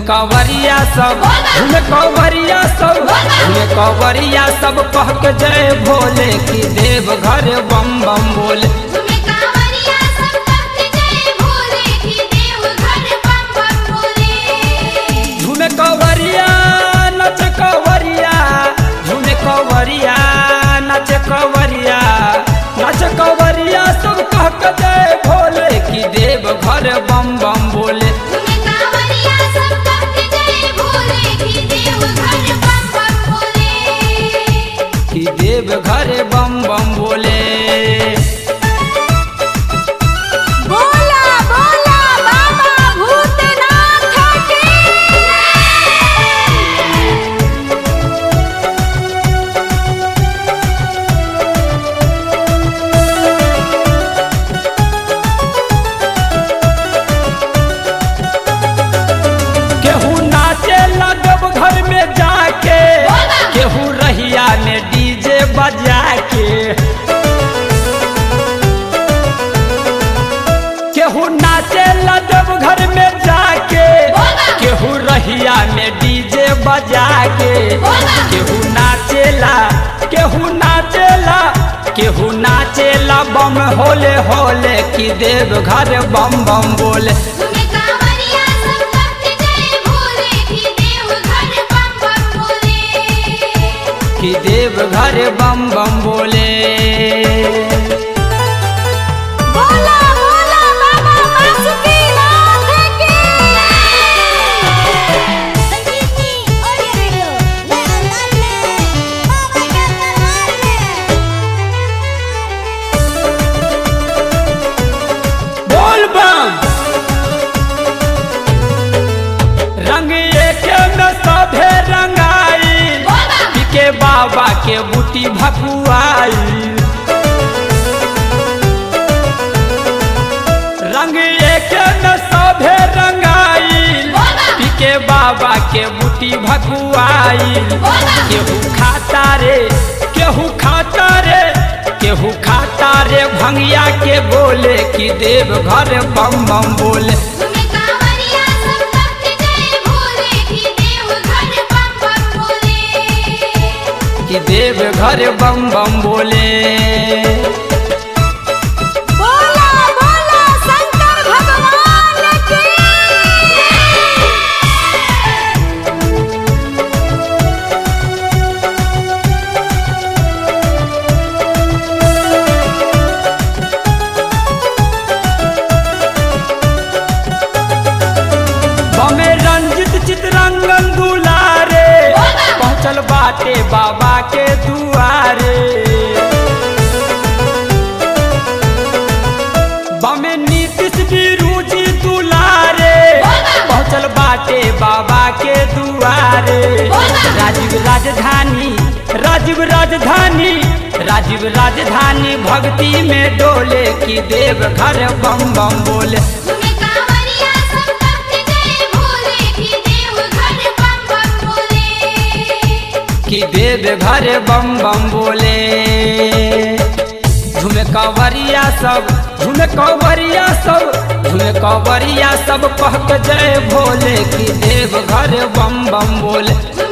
कवरिया सब झूमे कवरिया सब झूमे कवरिया सब कह के जय भोले की देव घर बम बम बोले झूमे कांवरिया सब कहते जय भोले की देव घर बम बम बोले झूमे कवरिया नच कवरिया झूमे कवरिया नच कवरिया नच कवरिया सब कह के जय भोले की देव घर बम बम बोले झूमे कांवरिया सब कहते जय भोले की देव घर बम बम बोले कि देव घर बम बम बोले बोला बोला बाबा भूतनाथ की केहू नाचे लगब घर में जाके केहू रहिया में डीजे बजा के केहू नाचे लगब घर में जाके केहू रहिया में डीजे बजा के केहू नाचेला केहू नाचेला केहू नाचेला बम होले होले कि देव घर बम बम बोले झूमे कांवरिया सब कहते जय भोले की देव घर बम बम बोले कि देव घर बम बम बोले बोला बोला बाबा बासुकीनाथ की संजीवनी ऑडियो वीडियो नए अंदाज में बाबा के दरबार में बोल बम रंग एक में सभे रंगाई पिके बाबा के बूटी भकुआई रंग एक में सभे रंगाई पिके बाबा के बूटी भकुआई केहू खाता रे केहू खाता रे केहू खाता रे भंगिया के बोले कि देव घर बम बम बोले झूमे कांवरिया सब कहते जय भोले की देव घर बम बम बोले कि देव घर बम बम बोले बोला बोला शंकर भगवान की बमे रंजित चितरंगन दुलारे पहुँचल बाटे बाबा के दुआरे बमे नीतीश बिरुजी दुलारे पहुँचल बाटे बाबा के दुआरे राजीव राजधानी राजीव राजधानी राजीव राजधानी भक्ति में डोले की देव घर बम बम बोले झूमे कांवरिया सब कहते जय भोले की देव घर बम बम बोले कि देव घर बम बम बोले झूमे कवरिया सब झूमे कवरिया सब झूमे कवरिया सब कह के जय भोले कि देव घर बम बम बोले झूमे